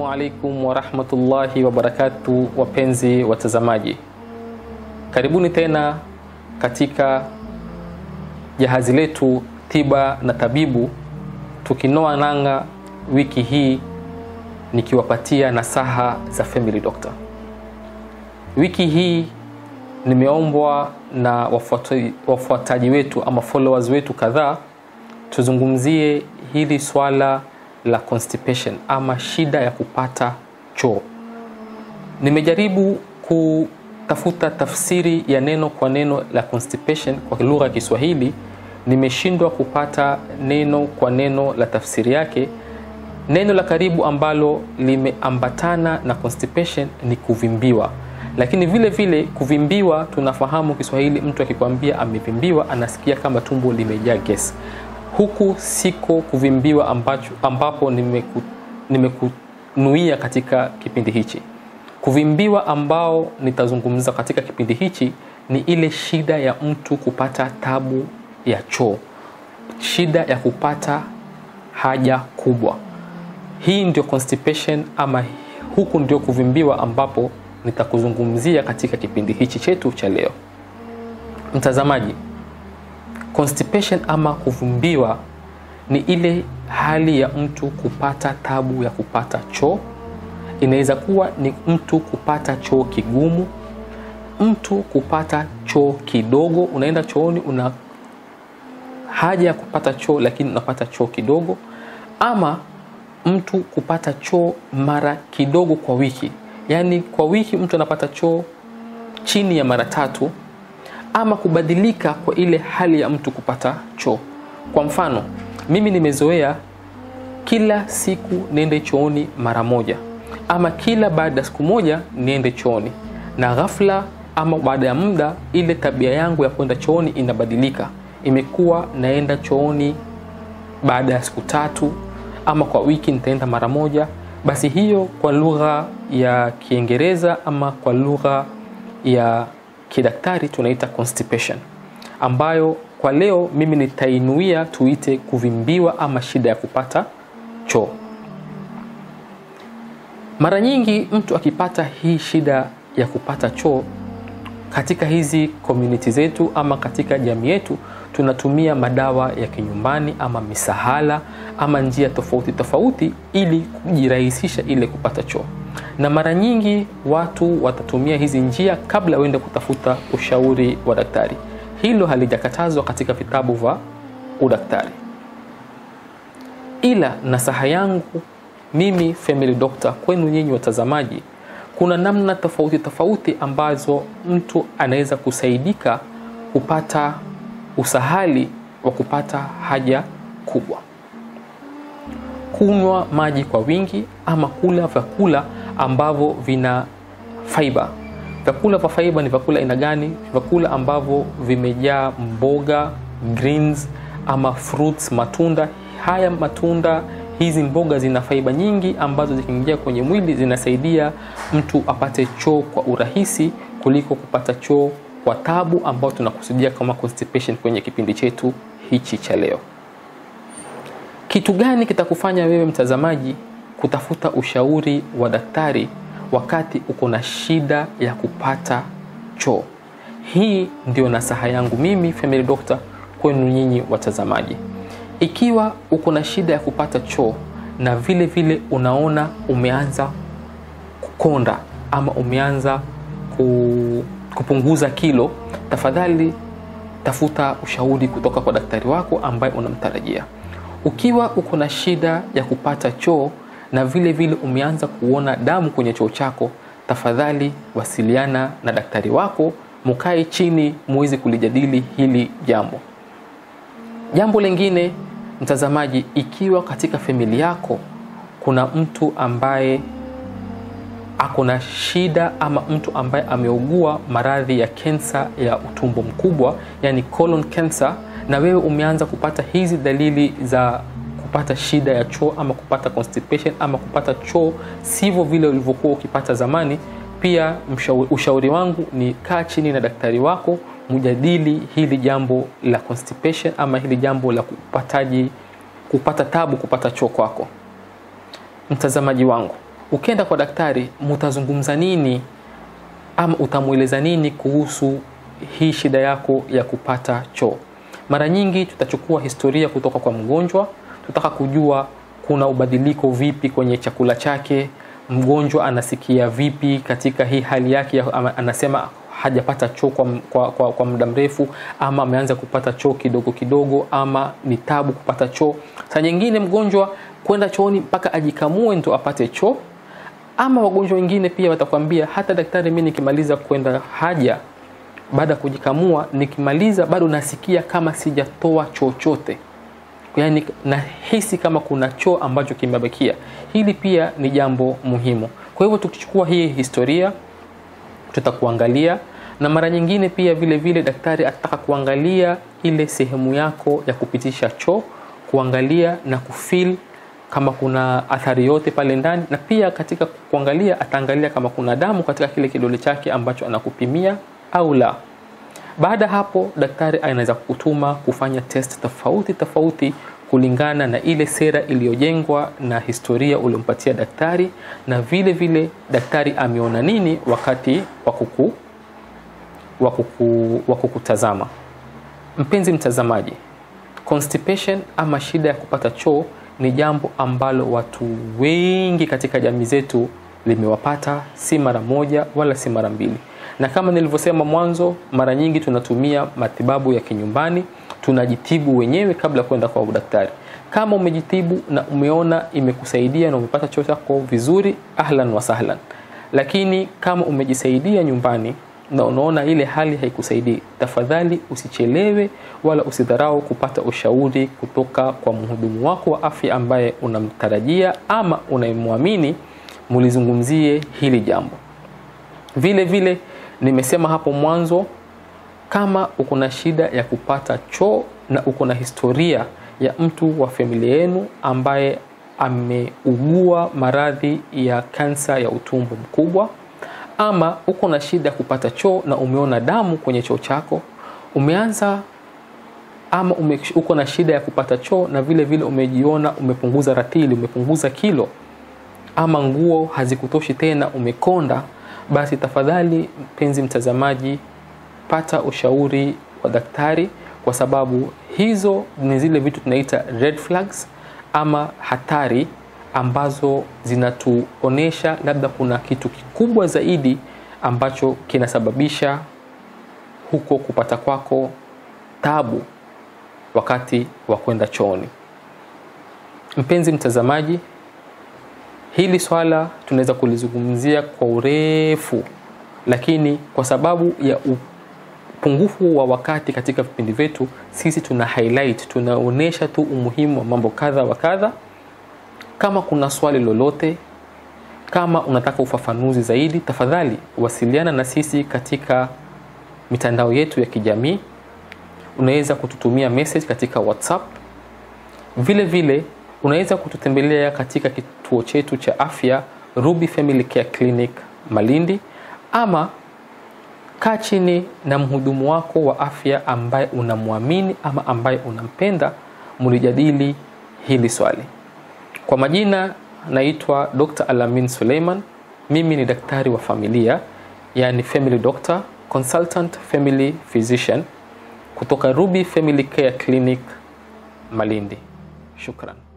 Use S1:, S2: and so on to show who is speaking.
S1: Assalamu alaikum warahmatullahi wabarakatu, wapenzi watazamaji, karibuni tena katika jahazi letu tiba na tabibu, tukinoa nanga wiki hii nikiwapatia nasaha za Family Doctor. Wiki hii nimeombwa na wafuataji, wafuataji wetu ama followers wetu kadhaa tuzungumzie hili swala la constipation ama shida ya kupata choo. Nimejaribu kutafuta tafsiri ya neno kwa neno la constipation kwa lugha ya Kiswahili, nimeshindwa kupata neno kwa neno la tafsiri yake. Neno la karibu ambalo limeambatana na constipation ni kuvimbiwa, lakini vile vile kuvimbiwa, tunafahamu Kiswahili, mtu akikwambia amevimbiwa anasikia kama tumbo limejaa gesi huku siko kuvimbiwa ambacho, ambapo nimeku, nimekunuia katika kipindi hichi. Kuvimbiwa ambao nitazungumza katika kipindi hichi ni ile shida ya mtu kupata tabu ya choo, shida ya kupata haja kubwa. Hii ndio constipation ama huku ndio kuvimbiwa ambapo nitakuzungumzia katika kipindi hichi chetu cha leo. Mtazamaji, constipation ama kuvimbiwa ni ile hali ya mtu kupata tabu ya kupata choo. Inaweza kuwa ni mtu kupata choo kigumu, mtu kupata choo kidogo. Unaenda chooni, una haja ya kupata choo lakini unapata choo kidogo, ama mtu kupata choo mara kidogo kwa wiki, yaani kwa wiki mtu anapata choo chini ya mara tatu ama kubadilika kwa ile hali ya mtu kupata choo. Kwa mfano, mimi nimezoea kila siku niende chooni mara moja, ama kila baada ya siku moja niende chooni, na ghafla ama baada ya muda ile tabia yangu ya kwenda chooni inabadilika, imekuwa naenda chooni baada ya siku tatu, ama kwa wiki nitaenda mara moja. Basi hiyo kwa lugha ya Kiingereza ama kwa lugha ya kidaktari tunaita constipation, ambayo kwa leo mimi nitainuia tuite kuvimbiwa ama shida ya kupata choo. Mara nyingi mtu akipata hii shida ya kupata choo katika hizi community zetu ama katika jamii yetu, tunatumia madawa ya kinyumbani ama misahala ama njia tofauti tofauti ili kujirahisisha ile kupata choo na mara nyingi watu watatumia hizi njia kabla uende kutafuta ushauri wa daktari. Hilo halijakatazwa katika vitabu vya udaktari, ila nasaha yangu mimi family doctor kwenu nyinyi watazamaji, kuna namna tofauti tofauti ambazo mtu anaweza kusaidika kupata usahali wa kupata haja kubwa. Kunywa maji kwa wingi ama kula vyakula ambavyo vina fiber. Vyakula vya fiber ni vyakula aina gani? Vyakula ambavyo vimejaa mboga, greens ama fruits, matunda. Haya matunda, hizi mboga zina fiber nyingi ambazo zikiingia kwenye mwili zinasaidia mtu apate choo kwa urahisi kuliko kupata choo kwa tabu, ambao tunakusudia kama constipation kwenye kipindi chetu hichi cha leo. Kitu gani kitakufanya wewe mtazamaji kutafuta ushauri wa daktari wakati uko na shida ya kupata choo? Hii ndio nasaha yangu mimi family doctor kwenu nyinyi watazamaji. Ikiwa uko na shida ya kupata choo na vile vile unaona umeanza kukonda ama umeanza kupunguza kilo, tafadhali tafuta ushauri kutoka kwa daktari wako ambaye unamtarajia. Ukiwa uko na shida ya kupata choo na vile vile umeanza kuona damu kwenye choo chako, tafadhali wasiliana na daktari wako, mukae chini muweze kulijadili hili jambo. Jambo lingine mtazamaji, ikiwa katika familia yako kuna mtu ambaye ako na shida ama mtu ambaye ameugua maradhi ya kensa ya utumbo mkubwa, yani colon cancer, na wewe umeanza kupata hizi dalili za kupata shida ya choo ama kupata constipation ama kupata choo sivyo vile ulivyokuwa ukipata zamani, pia mshauri, ushauri wangu ni kaa chini na daktari wako mjadili hili jambo la constipation ama hili jambo la kupataji kupata tabu kupata choo kwako. Mtazamaji wangu, ukienda kwa daktari mutazungumza nini ama utamweleza nini kuhusu hii shida yako ya kupata choo mara nyingi tutachukua historia kutoka kwa mgonjwa tutaka kujua kuna ubadiliko vipi kwenye chakula chake mgonjwa anasikia vipi katika hii hali yake ya, ama anasema hajapata choo kwa, kwa, kwa, kwa muda mrefu ama ameanza kupata choo kidogo kidogo ama ni tabu kupata choo saa nyingine mgonjwa kwenda chooni mpaka ajikamue ndo apate choo ama wagonjwa wengine pia watakwambia hata daktari mi nikimaliza kwenda haja baada ya kujikamua nikimaliza bado nasikia kama sijatoa chochote yaani nahisi kama kuna choo ambacho kimebakia hili pia ni jambo muhimu kwa hivyo tukichukua hii historia tutakuangalia na mara nyingine pia vile vile daktari atataka kuangalia ile sehemu yako ya kupitisha choo kuangalia na kufil kama kuna athari yote pale ndani na pia katika kuangalia ataangalia kama kuna damu katika kile kidole chake ambacho anakupimia au la baada hapo daktari anaweza kukutuma kufanya test tofauti tofauti kulingana na ile sera iliyojengwa na historia uliompatia daktari na vile vile daktari ameona nini wakati wa kuku wa kuku, wa kukutazama mpenzi mtazamaji constipation ama shida ya kupata choo ni jambo ambalo watu wengi katika jamii zetu limewapata si mara moja wala si mara mbili na kama nilivyosema mwanzo mara nyingi tunatumia matibabu ya kinyumbani tunajitibu wenyewe kabla ya kwenda kwa daktari kama umejitibu na umeona imekusaidia na umepata choo chako vizuri ahlan wa sahlan lakini kama umejisaidia nyumbani na unaona ile hali haikusaidii tafadhali usichelewe wala usidharau kupata ushauri kutoka kwa mhudumu wako wa afya ambaye unamtarajia ama unayemwamini mulizungumzie hili jambo vile vile nimesema hapo mwanzo kama uko na shida ya kupata choo na uko na historia ya mtu wa familia yenu ambaye ameugua maradhi ya kansa ya utumbo mkubwa ama uko na shida ya kupata choo na umeona damu kwenye choo chako umeanza ama ume, uko na shida ya kupata choo na vile vile umejiona umepunguza ratili umepunguza kilo ama nguo hazikutoshi tena umekonda basi tafadhali mpenzi mtazamaji pata ushauri wa daktari kwa sababu hizo ni zile vitu tunaita red flags ama hatari ambazo zinatuonesha labda kuna kitu kikubwa zaidi ambacho kinasababisha huko kupata kwako tabu wakati wa kwenda chooni mpenzi mtazamaji hili swala tunaweza kulizungumzia kwa urefu lakini kwa sababu ya upungufu wa wakati katika vipindi vyetu sisi tuna highlight tunaonyesha tu umuhimu wa mambo kadha wa kadha kama kuna swali lolote kama unataka ufafanuzi zaidi tafadhali wasiliana na sisi katika mitandao yetu ya kijamii unaweza kututumia message katika whatsapp vile vile unaweza kututembelea katika kituo chetu cha afya ruby family care clinic malindi ama kaa chini na mhudumu wako wa afya ambaye unamwamini ama ambaye unampenda mlijadili hili swali kwa majina naitwa dr alamin suleiman mimi ni daktari wa familia yani family doctor consultant family physician kutoka ruby family care clinic malindi shukran